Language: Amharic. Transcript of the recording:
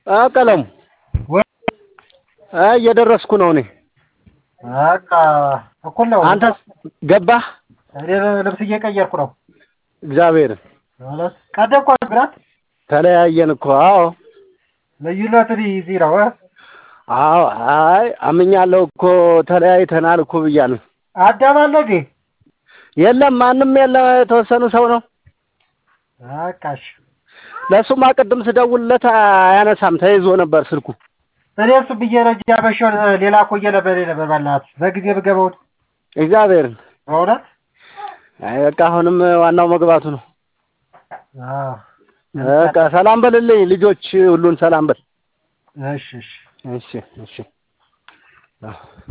አ ቀለሙ አ እየደረስኩ ነው እኔ። በቃ እኩል ነው። አንተስ ገባህ? እኔ ልብስ እየቀየርኩ ነው። እግዚአብሔርን ማለት ቀደም እኮ ግራት ተለያየን እኮ። አዎ ልዩነት እዚህ ነው። እ? አዎ። አይ አምኛለሁ እኮ ተለያይተናል እኮ ብያለሁ። አዳም አለ እንዴ? የለም ማንም የለም። የተወሰኑ ሰው ነው። በቃ እሺ። ለእሱማ ቅድም ስደውልለት አያነሳም፣ ተይዞ ነበር ስልኩ። እኔ እሱ ብዬ ነው እንጂ ያመሸውን ሌላ እኮ እየነበረ ነበር። በእናትህ በጊዜ ብገባው እግዚአብሔርን በእውነት አይ በቃ አሁንም ዋናው መግባቱ ነው። አዎ። በቃ ሰላም በልልኝ ልጆች ሁሉን ሰላም በል። እሺ እሺ እሺ እሺ። አዎ